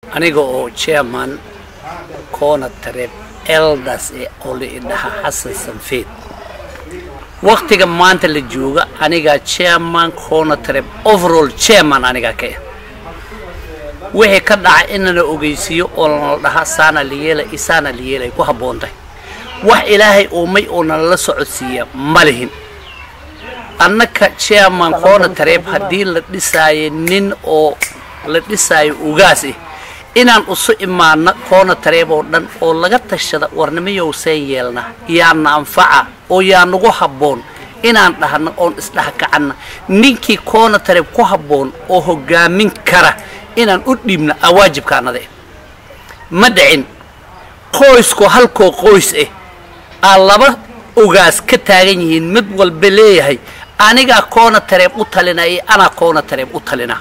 aniga oo chairman koona tareeb eldas ee oli idhaha xasan sanfeed waktiga maanta la jooga anigaa chairman koona tareeb overall chairman anigaa ka ah wixii ka dhaca inana ogeysiiyo oo nala dhaha saana la yeela isaana la yeela ay ku habboon tahay wax ilaahay uumay oo nalala socodsiiya ma lihin annaka chairman koona tareeb haddii la dhisaayo nin oo la dhisaayo ugaas ah inaan usu imaano koona tareeb oo dhan oo laga tashada warnimayowseen yeelna yaana anfaca oo yaa nagu habboon inaan dhahno oon isdhexkacanna ninkii koona tareeb ku habboon oo hoggaamin kara inaan u dhiibna aa waajibkaanada ah ma dhicin qoyskoo halkoo qoys ah aa laba ugaas ka taagan yihiin mid walba leeyahay anigaa koona tareeb u talina iyo anaa koona tareeb u talina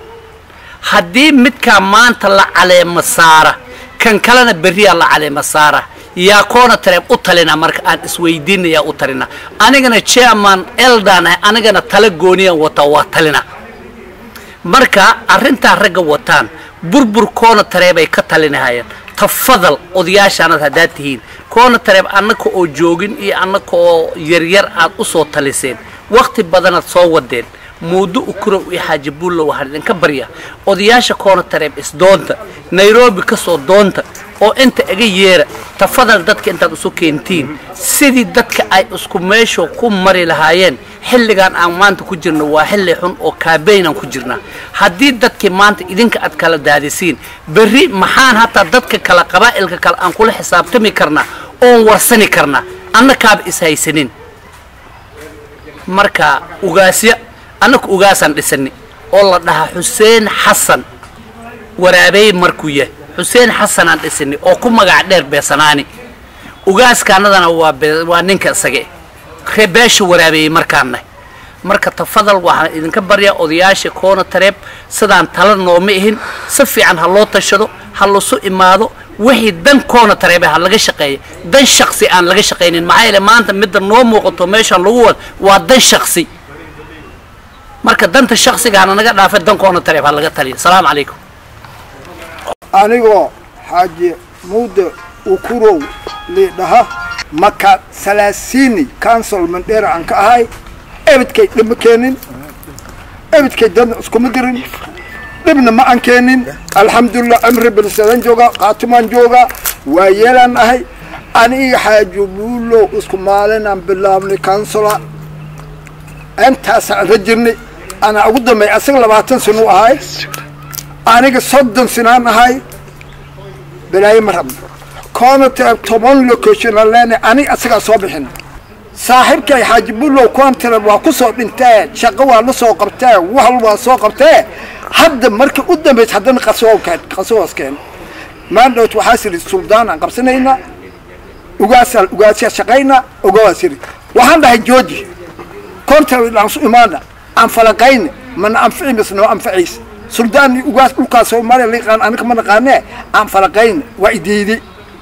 haddii midkaa maanta la caleema saara kan kalena berriyaa la caleema saara yaa koona tareeb u talina marka aan isweydiinayaa u talina anigana chairman eldan ah anigana tala gooniyaan wataa waa talina marka arrintaa ragga wataan burbur koona tareebay ka talinahayeen tafadal odayaashaanad haddaad tihiin koona tareeb annaka oo joogin iyo annaka oo yaryar aad u soo taliseen wakhti badanaad soo wadeen muudo ukurow iyo xaaji buullo waxaan idinka barya odayaasha koona tareeb isdoonta nairobi ka soo doonta oo inta iga yeera tafadal dadka intaad isu keentiin sidii dadka ay isku meesho ku mari lahaayeen xilligan aan maanta ku jirno waa xilli xun oo kaabeynaan ku jirnaa haddii dadkii maanta idinka aad kala daadisiin berri maxaan hataa dadka kale qabaa'ilka kale aan kula xisaabtami karnaa oon warsani karnaa annakaaba ishaysanin marka ugaasya annaka ugaasaan dhisani oo la dhahaa xuseen xasan waraabeey markuu yahay xuseen xasanaan dhisani oo ku magac dheer beesanaani ugaaskaanadana waa waa ninka isage reebeesha waraabeeyey markaanna marka tafadal waxaan idinka baryaa odayaasha koona tareeb sidaan tala nooma ihin si fiican ha loo tashado ha lasu imaado wixii dan koona tareebe ha laga shaqeeya dan shaksi aan laga shaqaynin maxaa yeele maanta midda noo muuqato meeshaan lagu wad waa dan shaksi marka danta shaksigaana naga dhaafay dan koona tareeb ha laga taliya asalaamu calaykum anigoo xaaji muude ukurow liidhaha maka salaasiini council mandheera aan ka ahay ebidkay dhibma keenin ebidkay dadna iskuma dirin dhibna ma aan keenin alxamdulilah cimri bilsadan jooga qaatimaan jooga waa yeelaan ahay aniga xaaji buulow isku maalinaan bilaabnay councila intaasaan rajirnay anaa ugu dambeey asaga labaatan sano ahay aniga soddon sinaan ahay balaaye ma rabno koona toban location aan leenahay aniga asagaa soo bixin saaxiibkay xaaji bulow koontra waa ku soo dhintee shaqo waa la soo qabtee wahal waa soo qabtee hadda markii u dambaysa haddana qasookeen qasooskeen maandhowt waxaa siri suldaan aan qabsanaynaa ugaasaan ugaasyaa shaqayna ogawaas yiri waxaan dhahay jooji koontra aan su imaana aan falaqayna mana anfici mise noo anfaciisa suldaan ugaas dhulkaas soomaaliya la yaqaan aniga ma naqaanee aan falaqayna waa idiiday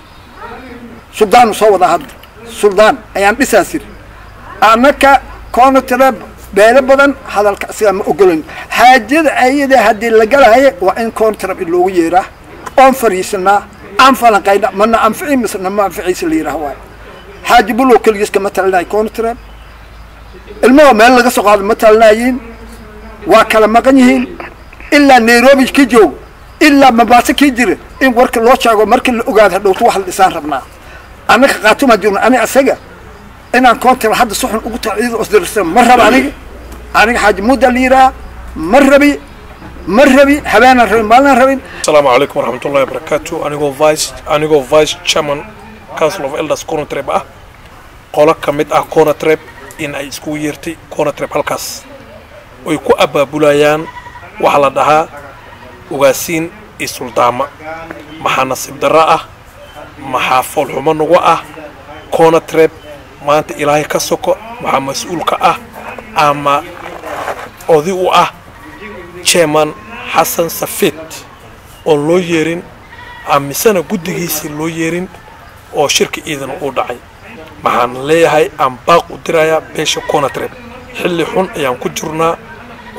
suldaanu soo wadaa hadda suldaan ayaan dhisaa siri annaka koonatare beelo badan hadalka asigaa ma ogolan xaajada ayada haddii la galahaye waa in koontarab in loogu yeeraa oon fariisanaa aan falanqayna mana anfici mise nama anficiisa la yidhaah waay xaaji bulow keligiis kama talinayo koontarab ilmaha meel laga soo qaado ma talinayiin waa kala maqan yihiin ilaa nairobi ka joog ilaa mabaaso kii jira in warka loo sheego markii la ogaado hadhowto wax la dhisaan rabnaa annaka qaatumaa jirna ani asaga inaan koontar hadda si xun ugu taho iyada osdirsan ma raba aniga aniga xaaji mudda la yidhaha ma rabi ma rabi habeenaan rabin maalinaan rabin asalaamu calaykum waraxmatullahi wabarakaatu anigoo vice anigoo vice chairman council of elders conatreb ah qolo ka mid ah conatreb in ay iskugu yeertay conatreb halkaas oy ku abaabulayaan waxaa la dhahaa ugaasiin iyo suldaama maxaa nasiib darro ah maxaa foolxumo nagu ah conatreb maanta ilaahay ka soko maxaa mas-uulka ah ama odi u ah chairman xasan safid oon loo yeerin amisena guddigiisii loo yeerin oo shirka ciidan uu dhacay maxaan leeyahay aan baaq u dirayaa beesha conatreb xilli xun ayaan ku jirnaa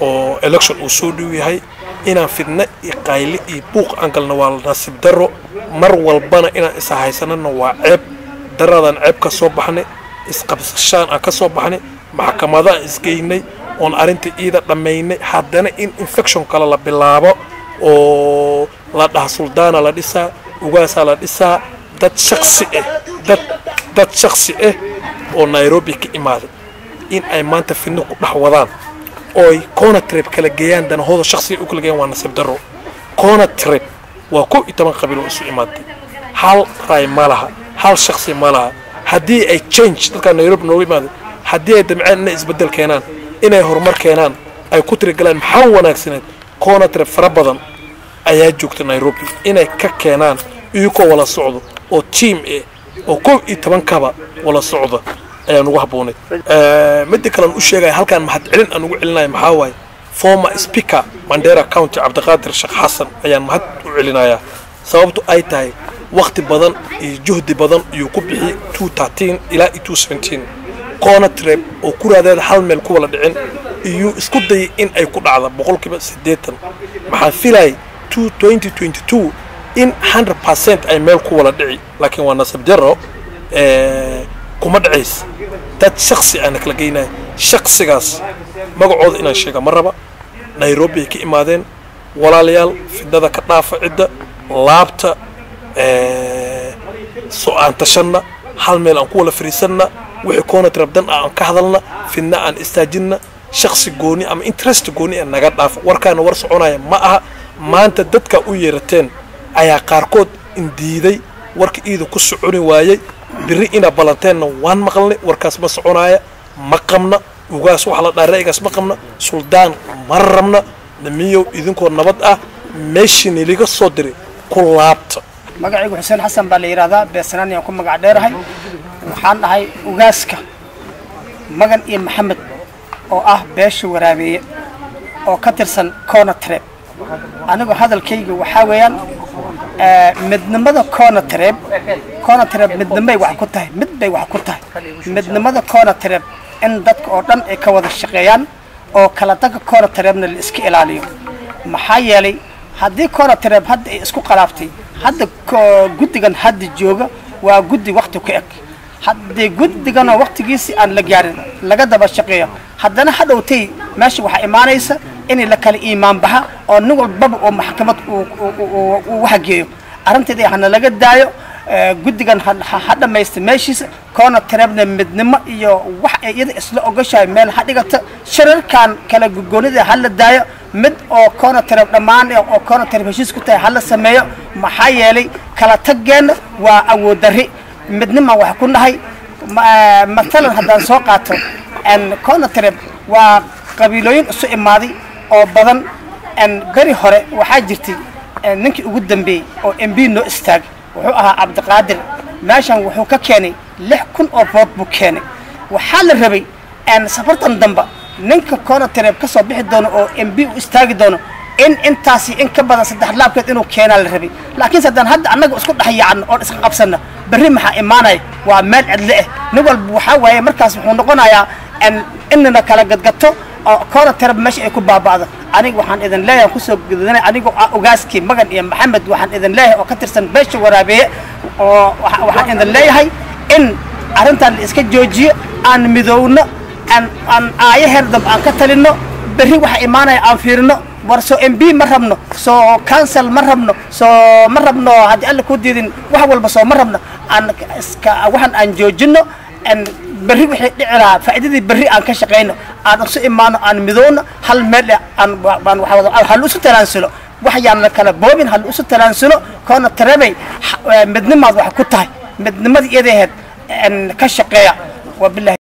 oo election uu soo dhow yahay inaan fidna iyo qayli iyo buuq aan galno waa nasiib darro mar walbana inaan isa haysanana waa ceeb daradaan ceeb ka soo baxnay isqabsashaan aan ka soo baxnay maxkamadaan isgeynay oon arrinta iida dhammaynay haddana in infection kale la bilaabo oo la dhaha suldaana la dhisaa ugaasaa la dhisaa dad shaksi ah dad dad shaksi ah oo nairobi ka imaaday in ay maanta fidno ku dhex wadaan ooy conatreb kala geeyaan danahooda shaksiga u kala geeyaan waa nasiib darro conatreb waa kow iyo toban qabiil oo isu imaaday hal raay ma laha hal shaksi ma laha haddii ay change dadkaa nairobi nooga imaaday haddii ay damceen inay isbeddel keenaan inay horumar keenaan ay ku tirigalaan maxaa wanaagsaneed conatreb fara badan ayaa joogta nairobi inay ka keenaan iyagoo wala socdo oo tiam eh oo kow iyo tobankaba wala socda ayaan ugu habboonayd midda kalean u sheegaya halkaan mahad celin aan ugu celinaya maxaa waaye former speaker mandera county cabdiqaadir sheekh xasan ayaan mahad u celinayaa sababtu ay tahay wakti badan iyo juhdi badan iyuu ku bixiyey two thirteen ilaa iyo two seventeen conatreb oo kuraadeeda hal meel ku wala dhicin iyuu isku dayay in ay ku dhacda boqolkiiba siddeetan maxaan filayay two twenty twenty two in hundred percent ay meel ku wala dhici laakiin waa nasab jaro kuma dhacays dad shaksi aana kala geynaya shaksigaas magacooda inaan sheega ma raba nairobi ay ka imaadeen walaalayaal fidnada ka dhaafa cidda laabta so-aan tashanna hal meel aan ku wala fariisanna wixii conatrab dan ah aan ka hadalna fidna aan istaajinna shaksi gooni ama interest gooni a naga dhaafa warkaana war soconaya ma aha maanta dadka u yeerateen ayaa qaarkood indiiday warka iida ku soconi waayey biri inaa ballanteenna waan maqalnay warkaas ma soconaaya ma qabna ugaas waxa la dhaha ra'yigaas ma qabna suldaan ma rabna namiyow idinkoo nabad ah meeshii niliga soo diray ku laabta magacaygu xuseen xasan baa la yidhaahdaa beesanaan ayaan ku magac dheerahay waxaan ahay ugaaska magan iyo maxamed oo ah beesha waraabeeye oo ka tirsan conatreb anigu hadalkayga waxaa weeyaan midnimada conatreb conatreb midnimay wax ku tahay mid bay wax ku tahay midnimada conatreb in dadka oo dhan ay ka wada shaqeeyaan oo kala daga conatrebna la iska ilaaliyo maxaa yeelay haddii conatreb hadda ay isku qalaaftay hadda guddigan hadda jooga waa guddi wakti ku eg haddii guddiganoo waktigiisi aan la gaarin laga daba shaqeeyo haddana hadhowtay meesha waxaa imaanaysa in la kala iimaan baxa oo nin walbaba oo maxkamad uu waxgeeyo arrinteeda hana laga daayo guddigan ha dhammaysta meeshiisa koona tareebna midnimo iyo wax ay iyada isla ogashahay meel ha dhigata shirarkan kala gogoonida ha la daayo mid oo koona tareeb dhammaan oo koona tareeb heshiis ku tahay ha la sameeyo maxaa yeelay kala tageenna waa awood darri midnima wax ku nahay matalan haddaan soo qaato koona tareeb waa qabiilooyin isu imaaday oo badan beri hore waxaa jirtay ninkii ugu dambeeyey oo m b noo istaagay wuxuu ahaa cabdiqaadir meeshan wuxuu ka keenay lix kun oo bood buu keenay waxaa la rabay safartan damba ninka koona tareeb ka soo bixi doono oo m b u istaagi doono in intaasi in ka badan saddex laabkeed inuu keenaa la rabay laakiinse haddaan hadda annaga isku dhex yaacno oon iska qabsanno berri maxaa imaanaya waa meel cidle ah nin walba waxaa waaye markaas wuxuu noqonayaa inana kala gadgato oo koona tarab meesha ay ku baaba'do aniga waxaan idin leeyahay kusoo gudinay anigoo ah ogaaskii magan iyo maxamed waxaan idin leeyahay oo ka tirsan beesha waraabeeye oo waxaan idin leeyahay in arrintan la iska joojiyo aan midowno aan aan aayaheer dambe aan ka talinno berri waxa imaanaya aan fiirino war soo m b ma rabno soo council ma rabno soo ma rabno haddii alla ku diidin wax walba soo ma rabno aan iska waxaan aan joojino berri wixii dhici lahaa faa'iidadii berri aan ka shaqayno aan isu imaano aan midowno hal meel aan baan hal isu talaansulo wax yaan kala boobin hal isu talaansulo koona tarebay midnimaad wax ku tahay midnimadii iyadaheed ka shaqeeya wabilahi